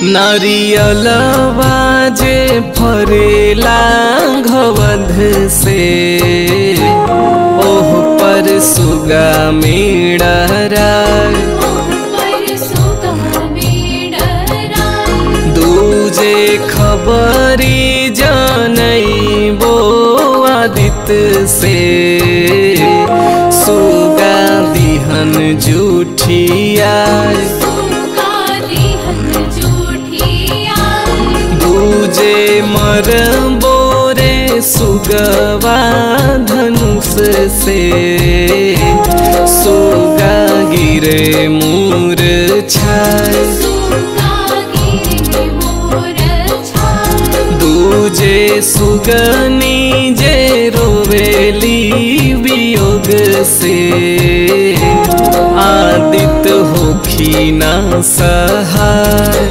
नारियलवा जे फरेला घवध से ओह पर सुगा मेड़रा दूजे खबरी जानई बो आदित्य से सुगा दिहन जूठिया दूजे मर बोरे सुगवा धनुष से सुगा गिरे मूर छाय दूजे सुगनी जे रोवेली वियोग से आदित होखी ना सहाय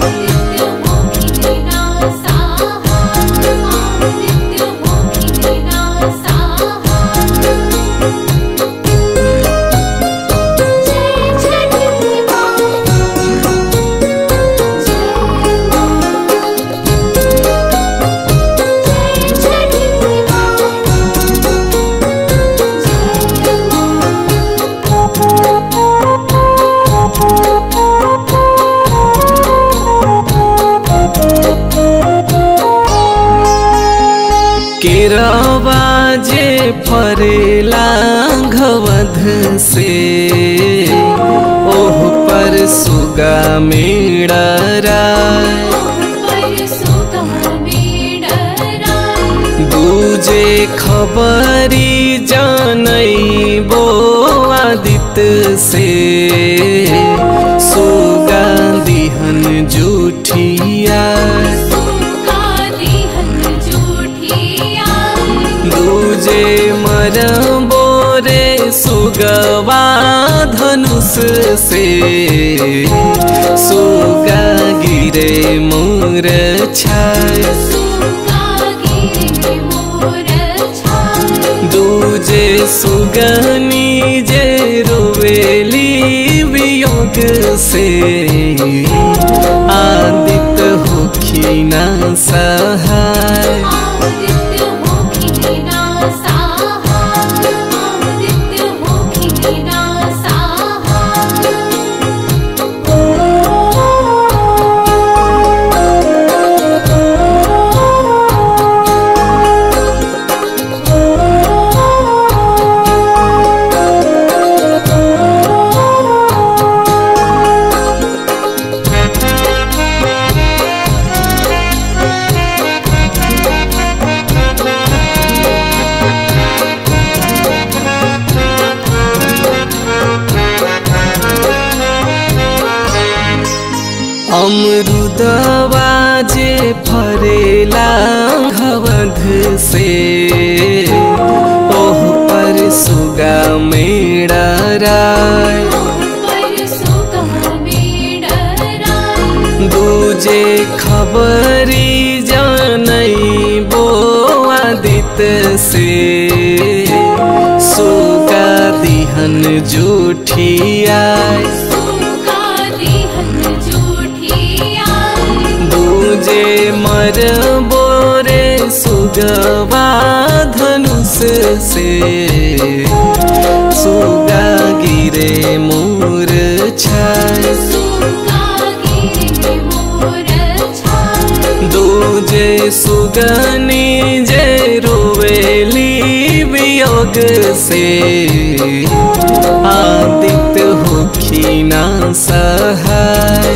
केरवा जे फरेला घवध से ओह पर सुगा मेड़रा दूजे खबरी जानई बो आदित्य से सुगा दिहन जूठिया दूजे मर बोरे सुगवा धनुष से सुगा गिरे मोर छाय दूजे सुगनी जे रोवेली वियोग से आदित होखी ना सहाय अमरुदवा जे फरेला घवध से ओह पर सुगा मेड़रा दूजे खबरी जानई बो आदित्य से सुगा दिहन जूठिया दूजे मर बोरे सुगवा धनुष से सुगा गिरे मोर छाय दूजे सुगनी जे रोवेली वियोग से आदित्य होखी ना सहाय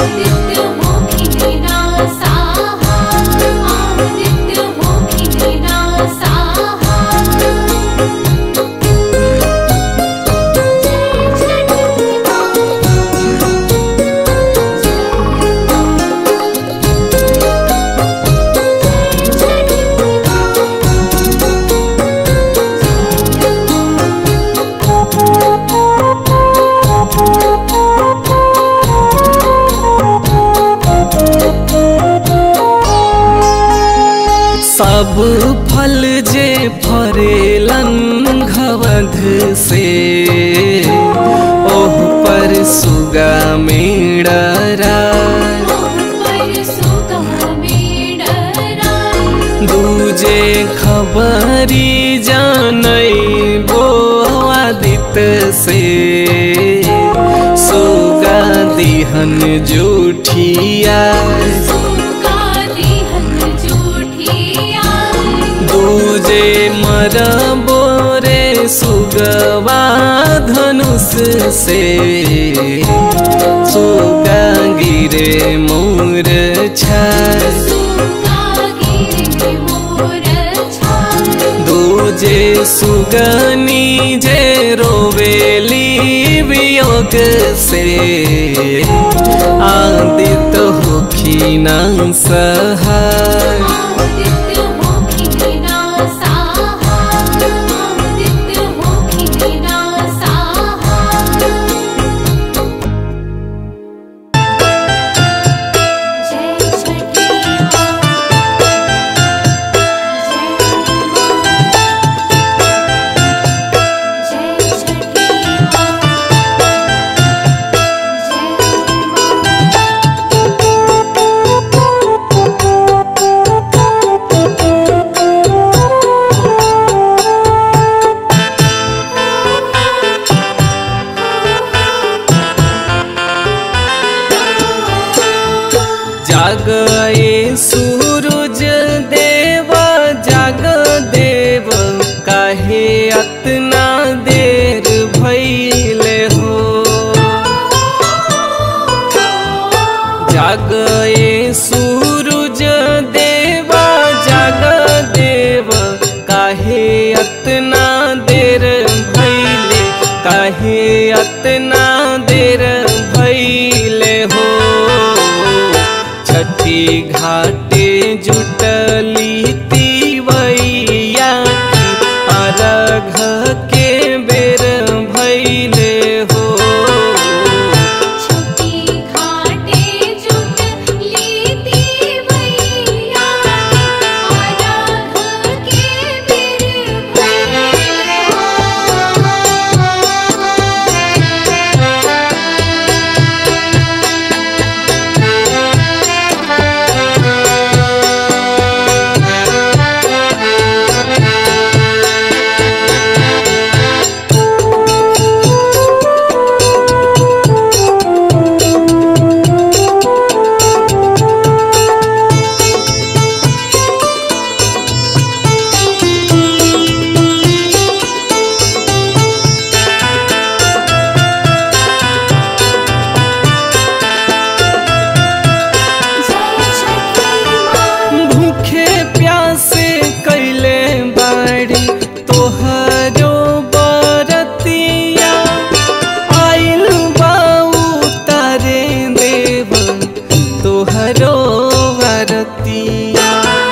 सब फल जे फरेलन घवध से ओह पर सुगा मेड़रा से सुगा दिहन जूठिया दूजे मर बोरे सुगवा धनुष से सुगा गिरे मोर छाय दूजे सुगनी जे रोवेली वियोग से आदित होखी न सहाय जागए सूरज देव जाग देव काहे अतना देर भैले हो जागए सूरज देव जाग देव काहे अतना देर भैले काहे अतना देर भैले हो छठी घाटे जुटली तिवैया अरघ के बेर भैले हो भूखे प्यासे कैले बाड़ी तोहरो बरतिया आइल बाऊ तारे देव तोहरो बरतिया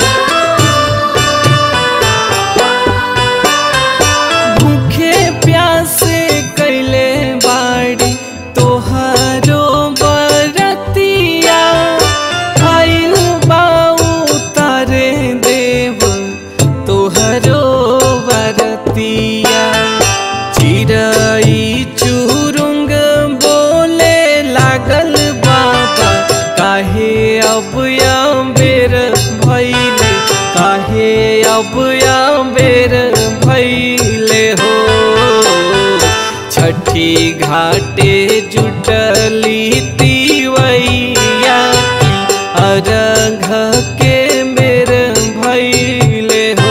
भूखे प्यासे कैले बाड़ी तोहरो बरतिया आइल बाऊ तारे देव तोहरो बरतिया चिड़ई चुरुंग बोले लागल बाबा काहे अब या बेर भैले काहे अब या बेर भैले हो छठी घाटे जुटली तिवैया अरघ के बेर भैले हो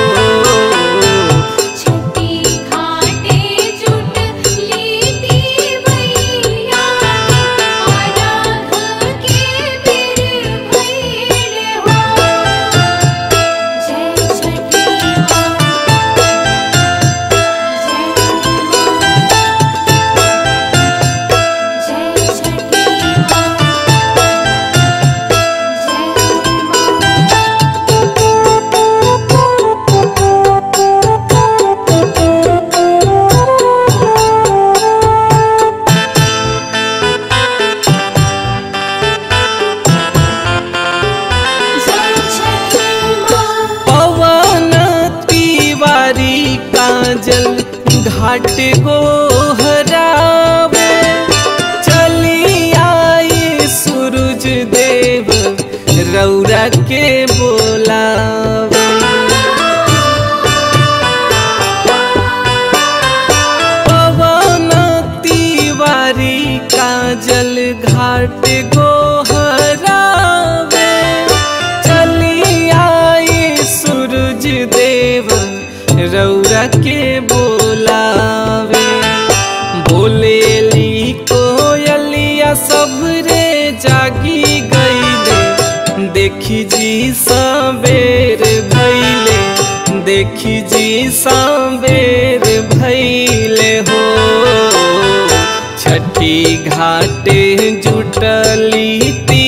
पवन तिवारी काजल घाट गोहरावे चली आई सूरज देव रौरा के बोलावे पवन देखी जी सबेर भैले देखी जी सबेर भैले हो छठी घाटे जुटली ती